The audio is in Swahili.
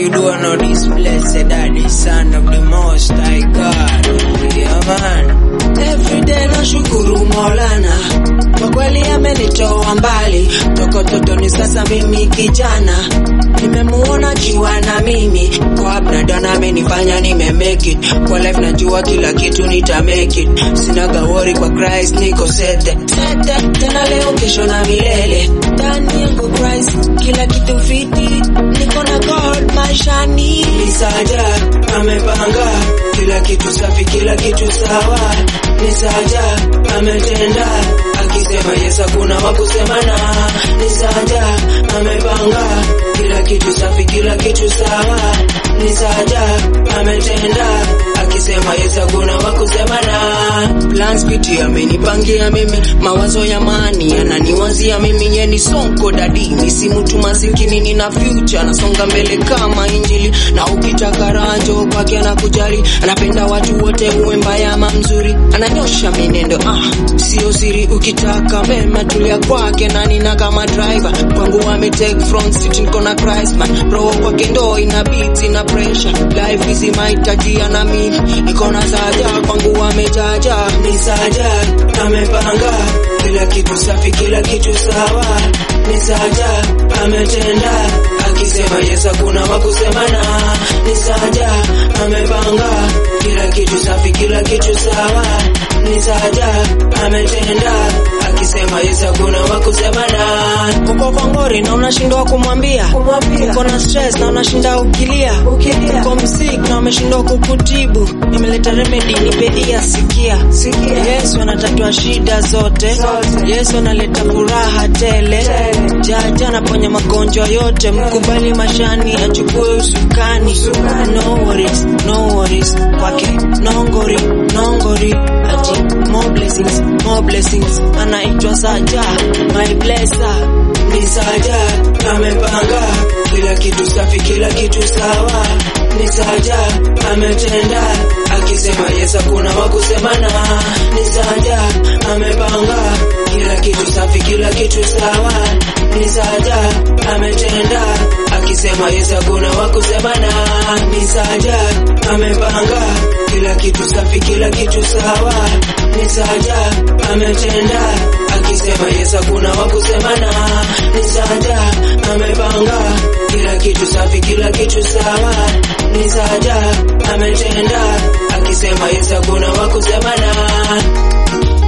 you do I know this blessed daddy son of the most high God yeah man Everyday nashukuru Maulana kwa kweli amenitoa mbali toko totoni, sasa mimi kijana nimemuona jua na mimi kwa abnadana amenifanya nime make it kwa life, najua kila kitu nita make it, sina gawori kwa Christ niko sete sete tena leo kesho na milele ndani yangu Christ kila kitu fiti, niko na God maishani, nisaja amepanga kila kitu safi, kila kitu sawa, nisaja ametenda akisema Yesu hakuna wa kusemana, nisaja amepanga kila kitu safi, kila kitu sawa, nisaja ametenda akisema Yesu hakuna wa kusemana. Plans piti amenipangia mimi, mawazo ya maani ananiwazia mimi, yeni sonko dadi, mi si mtu masikini, nina future, nasonga mbele kama injili, na ukitaka ranjo kwake anakujali, anapenda watu wote, uwe mbaya ama mzuri, ananyosha minendo, ah, sio siri, ukitaka mema tulia kwake, na nina kama driver kwangu ame take front seat, niko na Christ man, roho kwake ndo ina beat, ina pressure, life is mahitaji na mimi, niko na saja kwangu amejaja, ni saja amepanga kila kitu safi, kila kitu sawa, ni saja ametenda akisema Yesu hakuna wa kusemana, ni saja amepanga kila kitu safi, kila kitu sawa, ni saja ametenda akisema Yesu hakuna wa kusemana. Uko kwa ngori na unashindwa kumwambia, uko na stress na unashinda ukilia, uko msik na umeshindwa kukutibu, nimeleta remedy, nipe ia sikia. Yesu anatatua shida zote, Yesu analeta furaha tele, jaja anaponya magonjwa yote, mkubali mashani achukue usukani. No worries, no worries kwake, no ngori, no ngori ati more blessings, more blessings, anaitwa Saja, my blesser ni Saja, amepanga kila kitu safi, kila kitu sawa, ni Saja ametenda akisema Yesu hakuna wa kusemana, ni Saja amepanga kila kitu safi, kila kitu sawa, ni Saja ametenda akisema Yesu hakuna wa kusemana, ni Saja amepanga kila kitu safi, kila kitu sawa, ni Saja ametenda akisema Yesu hakuna wa kusemana, ni Saja amepanga kila kitu safi, kila kitu sawa, ni Saja ametenda akisema Yesu hakuna wa kusemana.